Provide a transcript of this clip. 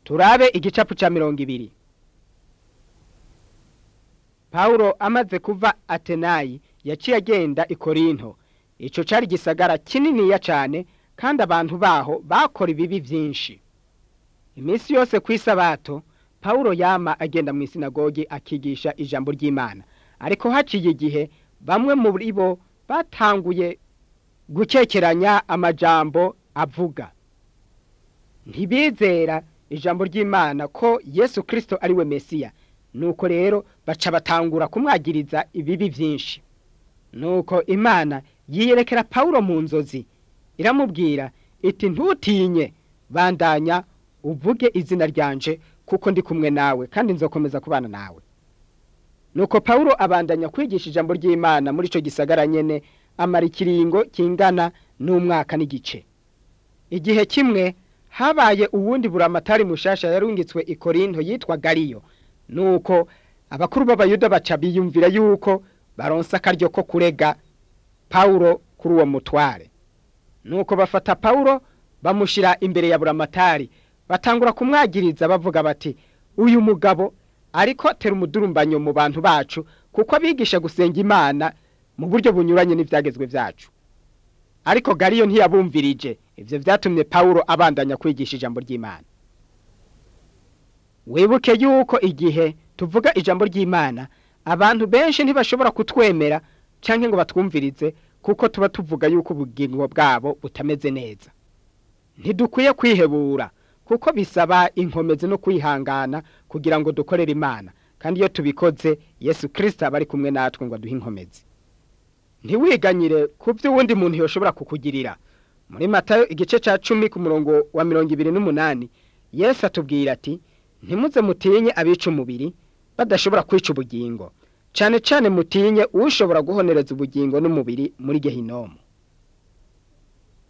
turabe igicapu cya mirongo ibiri pawulo amaze kuva atenayi yaciye agenda i korinto icyo cyari igisagara kininiya cyane kandi abantu baho bakora ibibi byinshi iminsi yose ku isabato pawulo yama agenda mu isinagogi akigisha ijambo ry'imana ariko haciye igihe bamwe muri bo batanguye gukekeranya amajambo avuga ntibizera ijambo ry'imana ko yesu kirisito ari we mesiya nuko rero baca batangura kumwagiriza ibibi byinshi nuko imana yiyerekera pawulo mu nzozi iramubwira iti ntutinye bandanya uvuge izina ryanje kuko ndi kumwe nawe kandi nzokomeza kubana nawe nuko pawulo abandanya kwigisha ijambo ry'imana muri icyo gisagara nyene amara ikiringo kingana n'umwaka n'igice igihe kimwe habaye uwundi buramatari mushasha yarungitswe i korinto yitwa gariyo nuko abakuru b'abayuda baca biyumvira yuko baronsa akaryo ko kurega pawulo kuri uwo mutware nuko bafata pawulo bamushyira imbere ya buramatari batangura kumwagiriza bavuga bati uyu mugabo ariko tera umudurumbanyo mu bantu bacu kuko abigisha gusenga imana mu buryo bunyuranye n'ibyagezwe byacu ariko gariyo ntiyabumvirije ibyo byatumye pawulo abandanya kwigisha ijambo ry'imana wibuke yuko igihe tuvuga ijambo ry'imana abantu benshi ntibashobora kutwemera cyangwa ngo batwumvirize kuko tuba tuvuga yuko ubugingo bwabo butameze neza ntidukwiye kwihebura kuko bisaba inkomezi no kwihangana kugira ngo dukorere imana kandi iyo tubikoze yesu kirisita aba ari kumwe natwe ngo aduhe inkomezi ntiwiganyire ku byo uwundi muntu yoshobora kukugirira muri matayo igice cya cumi ku murongo wa mirongo ibiri n'umunani yesu atubwira ati ntimuze mutinye abica umubiri badashobora kwica ubugingo cyane cyane mutinye ushobora guhonereza ubugingo n'umubiri muri gehinomu